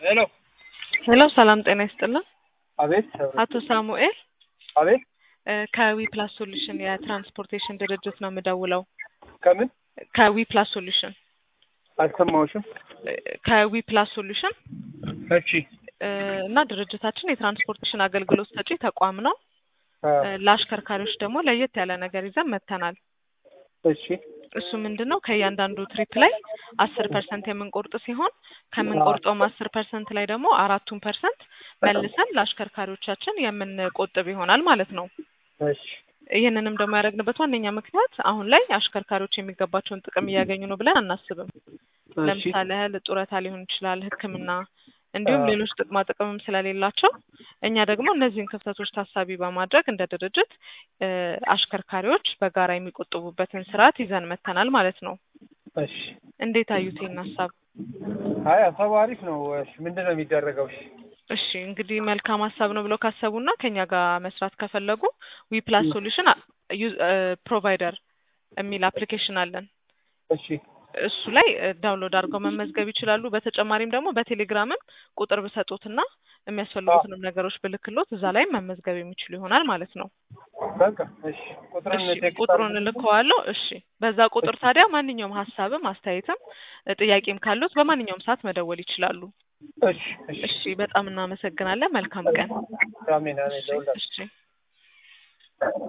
ሄሎ ሄሎ ሰላም ጤና ይስጥልን። አቤት አቶ ሳሙኤል አቤት እ ከዊ ፕላስ ሶሉሽን የትራንስፖርቴሽን ድርጅት ነው የምደውለው። ከምን ከዊ ፕላስ ሶሉሽን አልሰማሁሽም እ ከዊ ፕላስ ሶሉሽን እሺ እ እና ድርጅታችን የትራንስፖርቴሽን አገልግሎት ሰጪ ተቋም ነው። አ፣ እ ለአሽከርካሪዎች ደግሞ ለየት ያለ ነገር ይዘን መጥተናል። እሺ እሱ ምንድን ነው ከእያንዳንዱ ትሪፕ ላይ አስር ፐርሰንት የምንቆርጥ ሲሆን ከምንቆርጠውም አስር ፐርሰንት ላይ ደግሞ አራቱን ፐርሰንት መልሰን ለአሽከርካሪዎቻችን የምንቆጥብ ይሆናል ማለት ነው። እሺ ይህንንም ደግሞ ያደረግንበት ዋነኛ ምክንያት አሁን ላይ አሽከርካሪዎች የሚገባቸውን ጥቅም እያገኙ ነው ብለን አናስብም። እሺ ለምሳሌ ያህል ጡረታ ሊሆን ይችላል፣ ሕክምና እንዲሁም አዎ። ሌሎች ጥቅማ ጥቅምም ስለሌላቸው እኛ ደግሞ እነዚህን ክፍተቶች ታሳቢ በማድረግ እንደ ድርጅት እ አሽከርካሪዎች በጋራ የሚቆጥቡበትን ስርዓት ይዘን መጥተናል ማለት ነው። እሺ እንዴት አዩት ይህን ሀሳብ? አይ ሀሳቡ አሪፍ ነው። እሺ ምንድን ነው የሚደረገው? እሺ እሺ እንግዲህ መልካም ሀሳብ ነው ብለው ካሰቡና ከኛ ጋር መስራት ከፈለጉ ዊ ፕላስ ሶሉሽን ፕሮቫይደር የሚል አፕሊኬሽን አለን። እሺ እሱ ላይ እ ዳውንሎድ አድርገው መመዝገብ ይችላሉ። በተጨማሪም ደግሞ በቴሌግራምም ቁጥር ብሰጡትና የሚያስፈልጉትንም ነገሮች ብልክሎት እዛ ላይም መመዝገብ የሚችሉ ይሆናል ማለት ነው። በቃ እሺ ቁጥሩን እሺ ቴክስት ቁጥሩን አድርጉልኝ። እልከዋለሁ። እሺ በዛ ቁጥር ታዲያ ማንኛውም ሀሳብም አስተያየትም እ ጥያቄም ካሉት በማንኛውም ሰዓት መደወል ይችላሉ። እሺ እሺ እሺ በጣም እናመሰግናለን። መልካም ቀን። አሜን አሜን እሺ ለሁላችሁ እሺ